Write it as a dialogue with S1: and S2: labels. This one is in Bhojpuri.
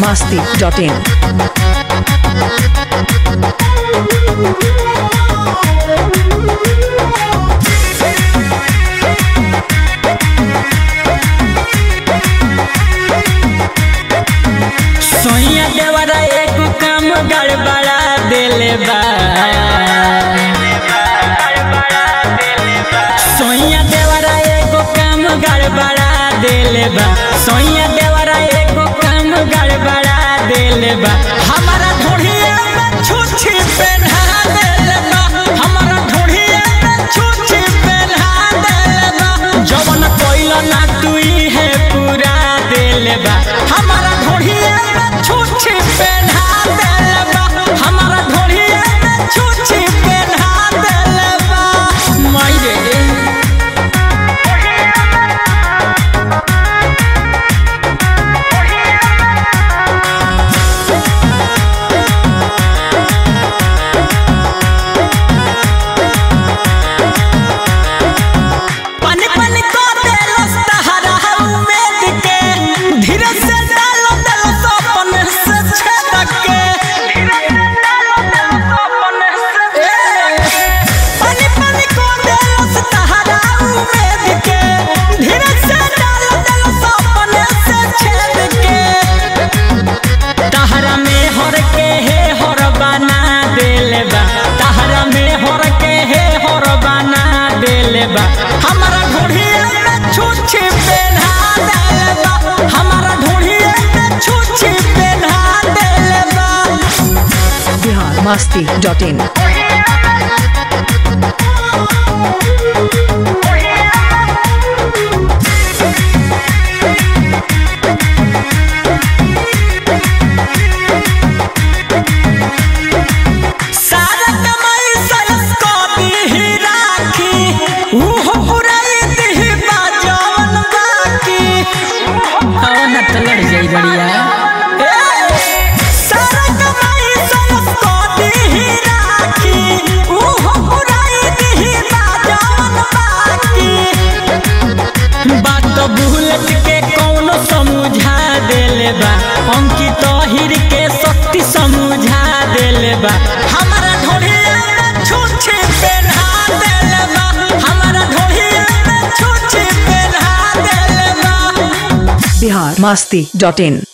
S1: masti.in.
S2: सोइया देवरा एक काम गड़बड़ा देले बा सोइया देवरा एक काम गड़बड़ा देले बा सोइया देवरा एक काम गड़बड़ा देले बा हमारा ढोढ़िया में छुछी पहना देले बा हमारा ढोढ़िया में छुछी पहना देले बा जवन कोइला ना तुई है पूरा देले बा हमारा ढोढ़िया में छुछी पहना देले बा हमारा ढोढ़िया में छुछी पहना देले बा माई रे पानी पानी को देलो सहारा उम्मीद के धीरे से डालो डालो सपन से छेद के पानी पानी को देलो सहारा उम्मीद के धीरे से डालो डालो सपन से छेद के तहरा में हर के हे हर बना देले बा तहरा में हर के हे हर बना देले बा हमारा ढोढ़िया में छुछी पहना देले बा हमारा ढोढ़िया में छुछी पहना देले बा
S1: Bihar masti.in.
S2: सारा कमाई सरस को दी राखी उहो पुराई दी बाजवन बाकी हवा न त लड़ जाई बढ़िया सारा कमाई सरस को दी राखी उहो पुराई दी बाजवन बाकी बात बुलेट के कौनो समझा देले बा अंकित हिर के शक्ति समझा देले बा हमारा ढोढ़िया में छुछे पहना देले बा हमारा ढोढ़िया में छुछे पहना देले बा
S1: Bihar masti.in.